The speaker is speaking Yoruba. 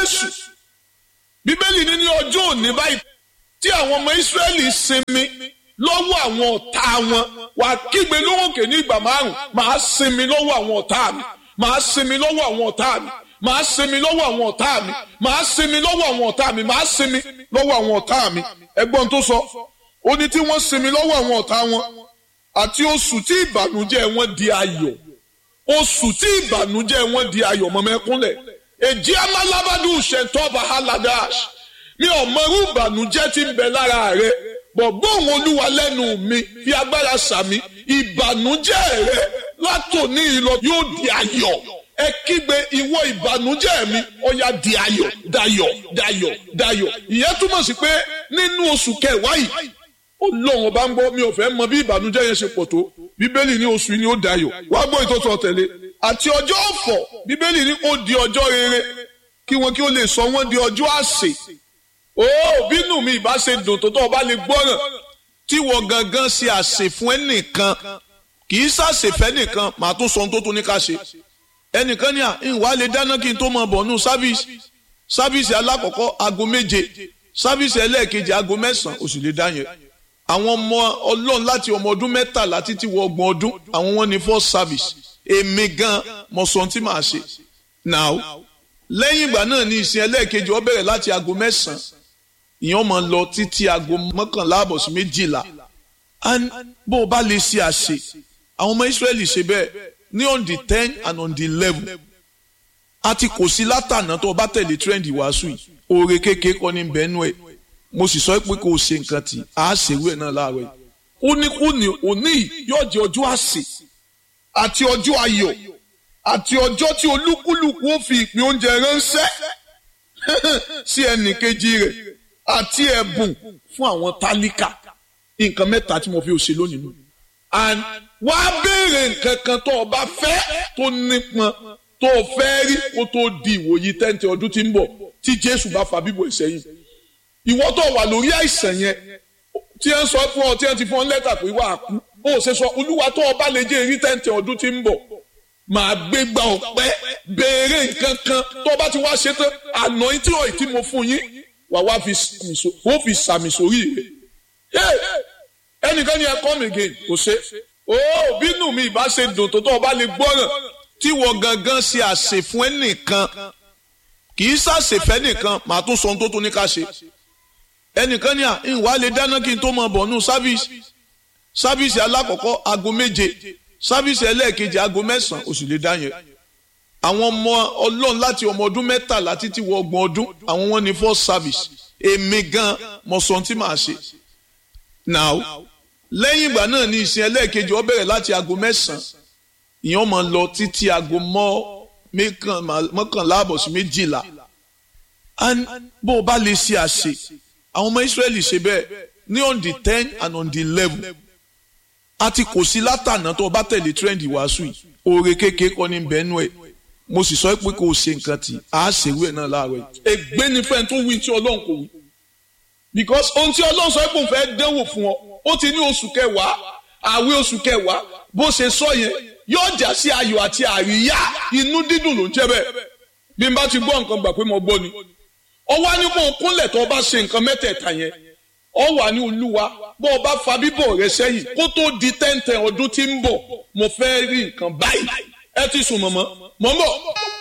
jésù bíbélì ní ní ọjọ́ òní báyìí tí àwọn ọmọ ìsírẹ́lì sinmi lọ́wọ́ àwọn ọ̀tá wọn wà kígbe lóhùnkè ní ìgbà márùn màá sinmi lọ́wọ́ àwọn ọ̀tá mi màá sinmi lọ́wọ́ àwọn ọ̀tá mi màá sinmi lọ́wọ́ àwọn ọ̀tá mi màá sinmi lọ́wọ́ àwọn ọ̀tá mi màá sinmi lọ́wọ́ àwọn ọ̀tá mi ẹgbọ́n tó sọ ó ní tí wọ́n sinmi lọ́wọ́ àwọn ọ̀tá wọn àti oṣù tí ìbànújẹ́ wọn di ayọ̀ oṣù tí ìbànújẹ́ wọn di ayọ̀ mọ́mẹ́kúnlẹ̀ èjì amálábádù ṣètò bahaladáṣ mi ò mọrú ìbànújẹ́ tí ń bẹ lára rẹ bọ̀gbọ́n òun olúwa lẹ́nu mi fi agbára sàmì ìbànújẹ́ rẹ látòní ìlọ yóò di ayọ̀ ẹ kígbe ìwọ ìbànújẹ́ mi ó yá di ayọ̀ dayọ̀ dayọ̀ dayọ̀ ìyẹn túmọ̀ sí pé nínú oṣù kẹwàá yìí ọlọ́run ọba ń gbọ́ mi ò fẹ́ mọ bí ìbànújẹ́ yẹn ṣe pọ̀ tó bíbélì ní oṣù yìí ni ó dayọ̀ wá gbọ́ ìtọ́sọ̀ tẹ̀lé àti ọjọ́ ọ̀fọ̀ bíbélì ní ó di ọjọ́ rere kí wọn kí ó lè sọ wọ́n di ọjọ́ àsè ó bínú mi ìbá ṣe dùn tó tó ọba lè gbọ́ràn tí wọ́n gangan ṣe àsè fún ẹnìkan kì í ṣàṣèfẹ́ nìkan màá tún sọ ohun tó tún ní ká ṣe ẹnìkan ní à ìwà lè dáná kí n tó mọ bọ̀ nù sáfíìsì sáfíìsì alákọ̀ọ́kọ́ aago méje sáfíìsì ẹlẹ́ẹ̀kejì aago mẹ́sàn-án oṣù lè dá yẹn àwọn ọmọ ọlọ́run láti ọmọ ọdún mẹ́tàlá títí wọ ọgbọ̀n ọdún àwọn wọn ní first service èmi gan mọ̀ sọ tí màá ṣe now lẹ́yìn ìgbà náà ní ìsìn ẹlẹ́ẹ̀kejì ó bẹ̀rẹ̀ láti aago mẹ́sàn-án ìyẹn máa lọ títí aago mọ́kànlá àbọ̀ sí méjìlá bó o bá lè ṣe àṣe àwọn ọmọ Ísírẹ́lì ṣe bẹ́ẹ̀ ní on the ten and on the eleven àti kò sí látànà tó o bá tẹ̀lé trend wàásù yìí oore kékeré kọ́ ní bẹ́ẹ̀nù ẹ̀ mo sì sọ pé kò ṣe nǹkan tí a ṣèwé náà láàárọ̀ yìí. ó ní kú ní òní yóò jẹ́ ọjọ́ àsè àti ọjọ́ ayọ̀ àti ọjọ́ tí olúkúlùkù ó fi ìpín oúnjẹ ránṣẹ́ sí ẹnì kejì rẹ̀ àti ẹ̀bùn fún àwọn tálíkà nǹkan mẹ́ta tí mo fi ṣe lónìí nù. and wá béèrè nǹkan kan tó o bá fẹ́ tó nípọn tó o fẹ́ rí kó tó di ìwòyí tẹ́ǹtì ọdún tí ń bọ̀ tí Jésù bá fa bíbọ̀ ìsẹ́yìn ìwọ tó wà lórí àìsàn yẹn tí ẹ ń sọ fún ọ tí ẹ ti fún ọ lẹ́tà pé wà á kú ó ṣe sọ olúwa tó ọba lè jẹ́ èrí tẹ́ǹtì ọdún tí ń bọ̀ màá gbé gba ọ̀pẹ́ béèrè nǹkan kan tó bá ti wá ṣe tán àná tí ọ̀ tí mo fún yín wà wá fi sàmì sórí rẹ̀ ẹnìkan ni ẹ come again kò ṣe ó bínú mi ìbá ṣe dùn tó tó ọba lè gbọ́ràn tí wọ́n gangan ṣe àṣẹ fún ẹnìkan kì í ṣàṣèfẹ́ nìkan màá tún sọ ohun tó tún ní ká ṣe ẹnìkan ní à ìwà lè dáná kí n tó mọ bọ̀ nù sáfíìsì sáfíìsì alákọ̀ọ́kọ́ aago méje sáfíìsì ẹlẹ́ẹ̀kejì aago mẹ́sàn-án oṣù lè dá yẹn àwọn ọmọ ọlọ́run láti ọmọ ọdún mẹ́tàlá títí wọ ọgbọ̀n ọdún àwọn wọn ní first service èmi gan mọ sọ tí màá ṣe now lẹ́yìn ìgbà náà ní ìsìn ẹlẹ́ẹ̀kejì ó bẹ̀rẹ̀ láti aago mẹ́sàn-án ìyẹn máa lọ títí aago mọ́ mọ́kànlá àbọ̀ sí méjìlá bó o bá lè ṣe àṣe àwọn ọmọ Ísírẹ́lì ṣe bẹ́ẹ̀ ní on the ten and on the eleven àti kò sí látànà tó o bá tẹ̀lé trend wàásù yìí oore kékeré kọ́ ní bẹ́ẹ̀nù ẹ̀ mo sì sọ pé kò ṣe nǹkan tí a ṣèwé náà láàárọ̀ yìí. ègbé ni fẹ́ẹ́ tó wí tí Ọlọ́run kò wí because ohun tí Ọlọ́run sọ pé òun fẹ́ dánwò fún ọ ó ti ní oṣù kẹwàá àwẹ̀ oṣù kẹwàá bó ṣe sọ yẹn yóò jà sí ayọ̀ àti àríyá inú dídùn ló ń jẹ́ bẹ́ẹ̀ bí n bá ti gbọ́ nǹkan gbà pé mo gbọ́ ni ọ wá ní kó o kúnlẹ̀ tó o bá ṣe nǹkan mẹ́tẹ̀ẹ̀ta yẹn ọ wà ní olúwa bó o bá fa bíbọ̀ rẹ sẹ́yìn kó tó di tẹ́ǹtẹ̀ ọdún tí ń bọ̀ mo fẹ́ rí nǹkan báyìí ẹ ti sùn mọ̀mọ́ mọ̀ ń bọ̀.